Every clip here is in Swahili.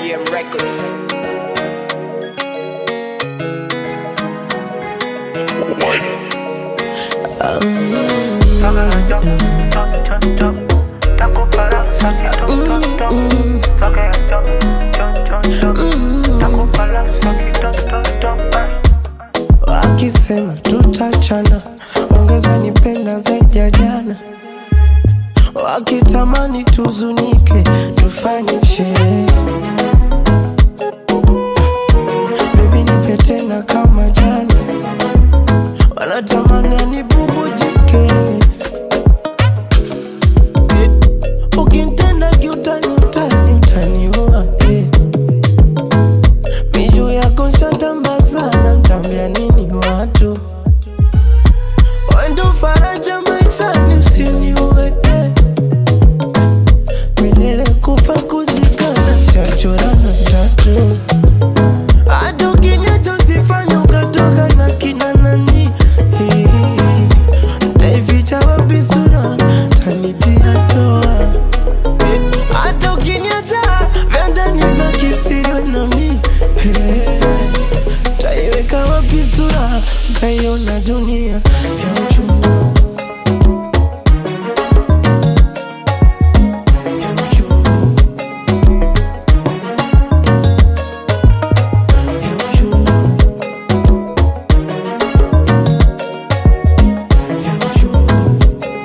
BM Records. Wakisema tutachana, ongeza nipenda zaidi ya jana. Wakitamani tuzunike, tufanye sherehe. Baby nipe tena kama jana, wanatamani anibubujike. Ukinitenda kiutani, utani, utaniua eh. Miju yako shatamba sana, ntambia nini watu? Wendo faraja maishani, usiniue eh. Milele kufa kuzikana, shachorana tatu hata ukiniacha usifanye ukatoka na kina nani eh. Ntaificha wapi sura, tanitia doa hata ukiniacha vyanda nibaki siri nami Eh, taiweka wapi sura taiona dunia ya uchungu ya uchungu ya uchungu ya uchungu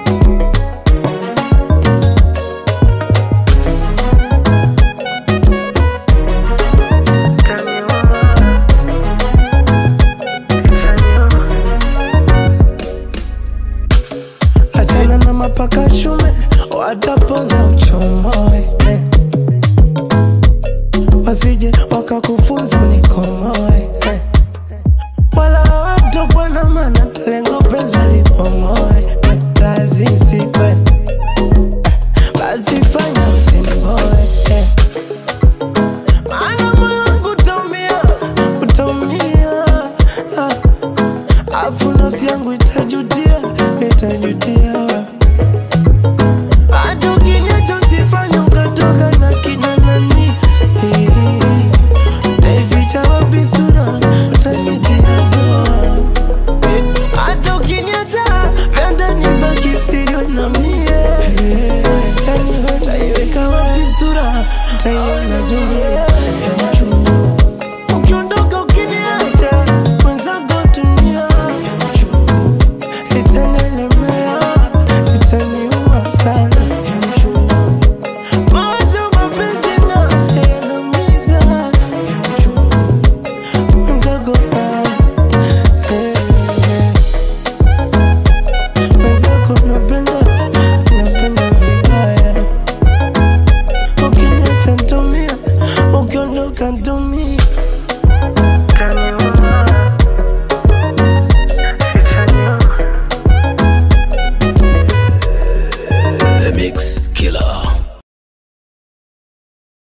achana na mapaka shume watapoza uchomoe eh. wasije wakakufunza unikomoe eh. wala watokwa na mana lengo penzi lipomoe eh. lazisiwe eh. basi fanya usinimoe eh. maana moyo wangu utaumia utaumia ah. Afu nafsi yangu itajutia, itajutia. Hata ukiniacha usifanye ukatoka na kina nani. Naificha wapi sura, utanitia doa. Hata ukiniacha vyanda nibaki siri na mie. Yani wewe utaiweka wapi sura, utaiona dunia